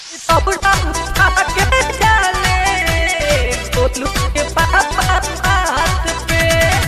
दौड़ा उठा के चले गोलू के पापा हाथ पे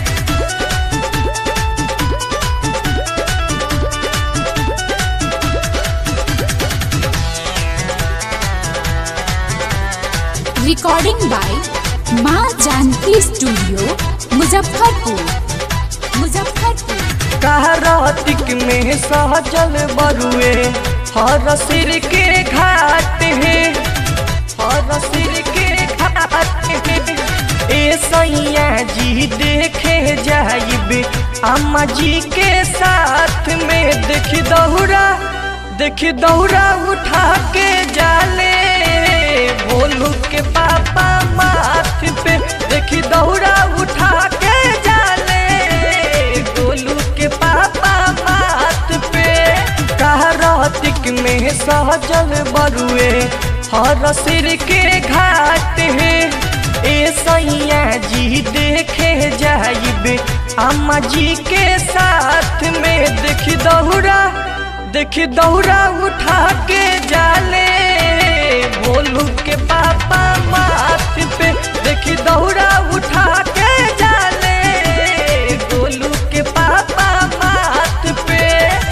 रिकॉर्डिंग बाय माँ जानकी स्टूडियो मुजफ्फरपुर मुजफ्फरपुर कहरातिक में सहजल बरुए हर सिर के घाट है हर सिर के घाट है ए सैया जी देखे जाइबे अम्मा जी के साथ में देख दौड़ा देख दौड़ा उठा के जाले भोलू के पापा माथ पे देख दौड़ा उठा के जाले गोलू के पापा माथ पे कहरातिक में सहजल बरुए हर सिर के घाट है ए सैया जी देखे जाइबे अम्मा जी के साथ में देख दौड़ा देख दौड़ा उठा के जाले भोलू के पापा माथ पे देख दौड़ा उठा के जाले गोलू के पापा माथ पे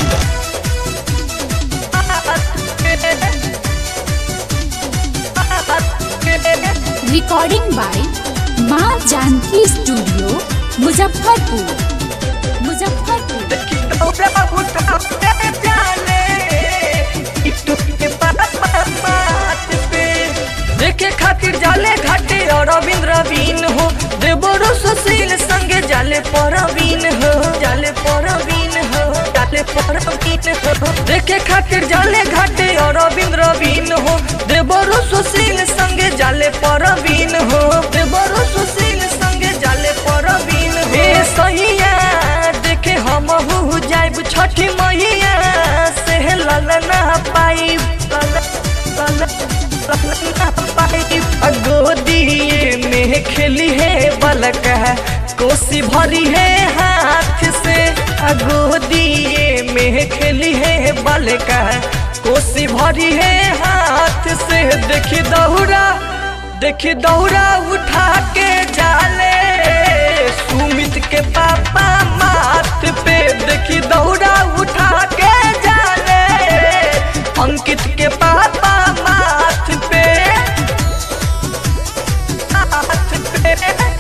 रिकॉर्डिंग बाय माँ जानकी स्टूडियो मुजफ्फरपुर मुजफ्फरपुर देखे खातिर जाले घाटे और रवीन हो देवरो सुशील संगे जाले परवीन हो जाले परवीन हो जाले परवीन हो देखे खातिर जाले घाटे और रवीन हो देवरो सुशील संगे जाले परवीन हो देवरो सुशील संगे जाले परवीन हो ए सहिया देखे हम हु जाइब छठी मैया से ललना पाइब गोदिए में खेली है बलक कोसी भरी है हाथ से गोदिए में खेली है बलक कोसी भरी है हाथ से देखी दौड़ा देखी दौड़ा उठा के जाले सुमित के पापा माथ पे देखी दौड़ा उठा के जाले अंकित के पापा माथ पे माथ पे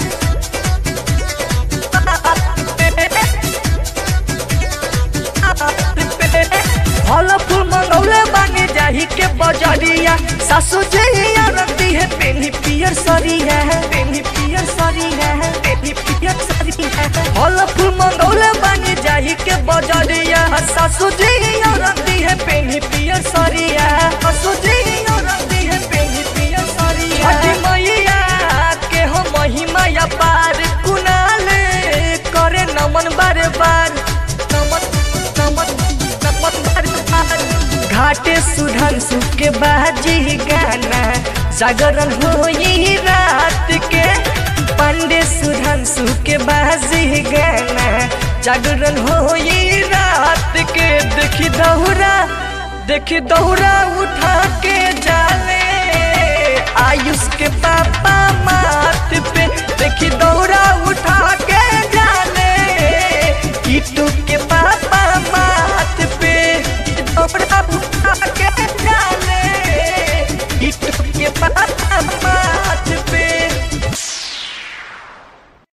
फल फूल मंगौले बानी जाही के बजरिया सासू जहिया रती है पेनी पियर सरिया है पेनी पियर सरिया है पेनी पियर सरिया है फल फूल मंगौले बानी जाही के बजरिया सासू जहिया रती है पेनी पियर सरिया सासू जहिया रती है पेनी पियर सरिया छठी मैया के हो महिमा या पार कुनाल करे नमन बार बार नमन नमन नमन बार बार घाटे सुधन सुख के बाजी गाना जागरण होई रात के पंडे सुधन सुख के बाजी गाना जागरण होई रात के देखी दौड़ा देखी दौड़ा उठा